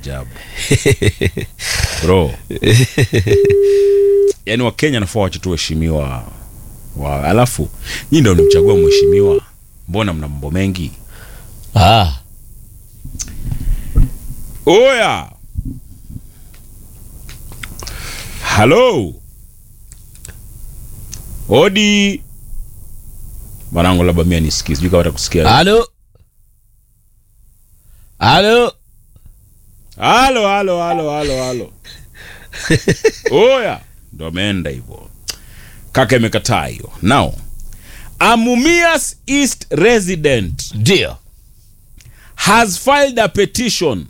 maajabu bro yaani wakenya nafaa wache tu waheshimiwa wa alafu nyii ndo mlimchagua mheshimiwa mbona mna mambo mengi ah. oya halo odi mwanangu labda mia nisikii sijui kama atakusikia halo halo halo halo halo halo halo oya ndo ameenda hivyo kaka imekataa hiyo now amumias east resident ndio has filed a petition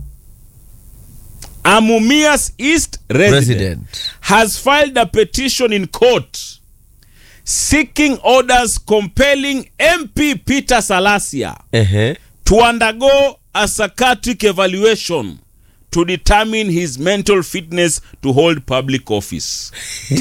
amumias east resident, Resident. has filed a petition in court seeking orders compelling mp peter salasia Ehe. to undergo a psychiatric evaluation to determine his mental fitness to hold public office.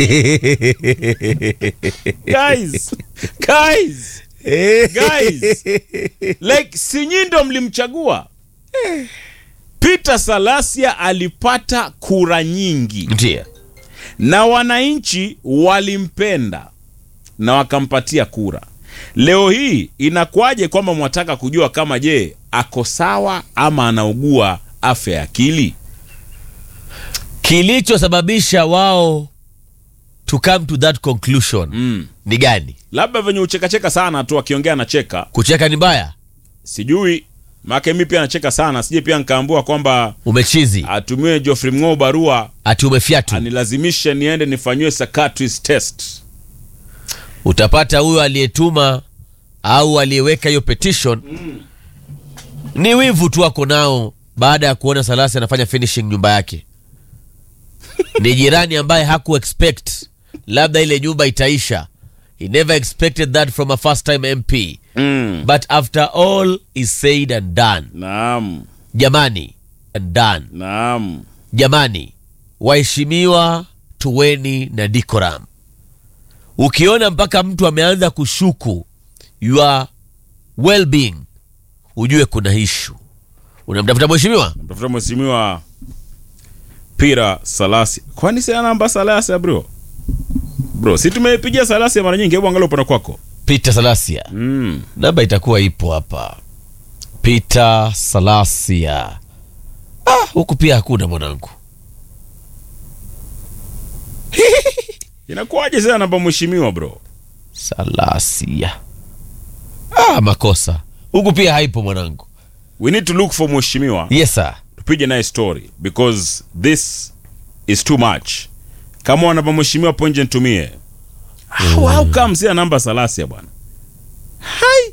guys, guys, guys, like sinyi ndo mlimchagua Peter Salasia alipata kura nyingi ndio na wananchi walimpenda na wakampatia kura. Leo hii inakuwaje kwamba mwataka kujua kama je ako sawa ama anaugua afya ya akili? kilichosababisha wao to come to that conclusion Mm. ni gani Labda venye uchekacheka sana tu akiongea anacheka, kucheka ni mbaya sijui maake mi pia anacheka sana, sije pia nkaambua kwamba umechizi atumiwe Geoffrey Mng'o barua ati umefyatu anilazimishe niende nifanyiwe psychiatrist test. utapata huyo aliyetuma au aliyeweka hiyo petition ni wivu tu ako nao baada ya kuona salasi anafanya finishing nyumba yake ni jirani ambaye haku expect labda ile nyumba itaisha he never expected that from a first time mp Mm. but after all is said and done Naam, jamani and done naam. jamani waheshimiwa tuweni na decorum ukiona mpaka mtu ameanza kushuku your well-being ujue kuna ishu unamtafuta mheshimiwa Mtafuta mheshimiwa Pira Salasi. Kwani si namba Salasi bro? Bro, si tumeipigia Salasi mara nyingi, hebu angalia upande kwako. peter salasia Mm. namba itakuwa ipo hapa peter salasia ah, huku pia hakuna mwanangu Inakuwaje sasa namba mheshimiwa bro? salasia ah, makosa huku pia haipo mwanangu We need to look for mheshimiwa. yes sir Tupige naye story because this is too much. Kama wana namba mheshimiwa ponje nitumie. How, how come sina namba Salasi bwana? Hai.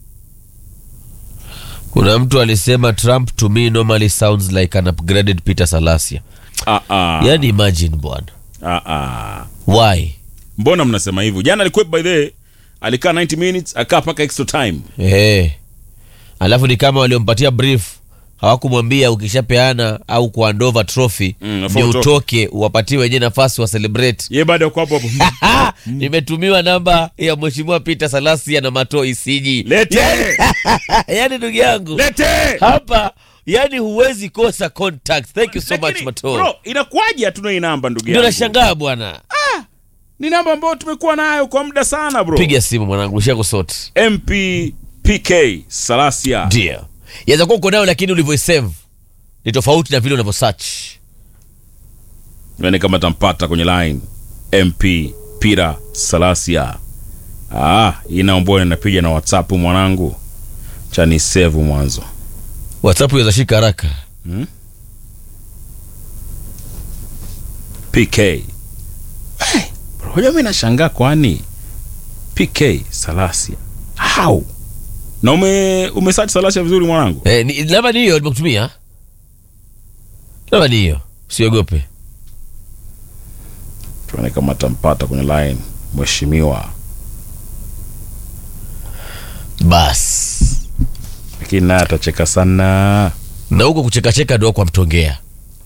kuna mtu alisema trump to me normally sounds like an upgraded peter salasia Ah ah. yani imagine bwana Ah ah. why Mbona mnasema hivyo? Jana alikuwa by the way, alikaa 90 minutes, akaa paka extra time. hey. alafu ni kama waliompatia brief hawakumwambia ukishapeana au kuandova trophy Mm, nafaa ni utoke. utoke uwapatie wenyewe nafasi wa celebrate Ye bado yuko hapo hapo. Ah, nimetumiwa namba ya mheshimiwa peter salasia na mato isiji Lete! yani ndugu yangu Lete! hapa yani huwezi kosa contact thank you so much Lakini, mato Bro, inakuwaje hatuna hii namba ndugu ndio yangu? nashangaa bwana Ni namba ambayo tumekuwa nayo kwa muda sana bro. piga simu mwanangu ushakusoti MP PK Salasia. ndio yaweza kuwa uko nayo lakini ulivyoisave ni tofauti na vile unavyosearch Yaani kama tampata kwenye line MP Pira Salasia. Ah, hii naomba inapiga na WhatsApp mwanangu. Cha ni save mwanzo. whatsapp iweza shika haraka PK. Hey, bro, hoja mimi nashangaa kwani PK Salasia. How? Na ume umesearch Salasia vizuri mwanangu? eh, ni- labda ni hiyo nimekutumia labda ni hiyo usiogope tuone kama tampata kwenye line mheshimiwa bas lakini naye atacheka sana na huko kuchekacheka ndo kwa mtongea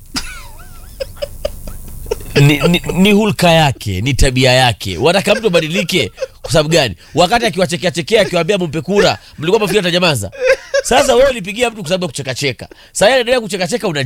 ni, ni, ni hulka yake ni tabia yake wataka mtu abadilike kwa sababu gani wakati akiwachekea chekea akiwaambia mumpe kura mlikuwa mafikiri atanyamaza sasa wewe ulipigia mtu kwa sababu ya kuchekacheka sasa yeye anaendelea kuchekacheka una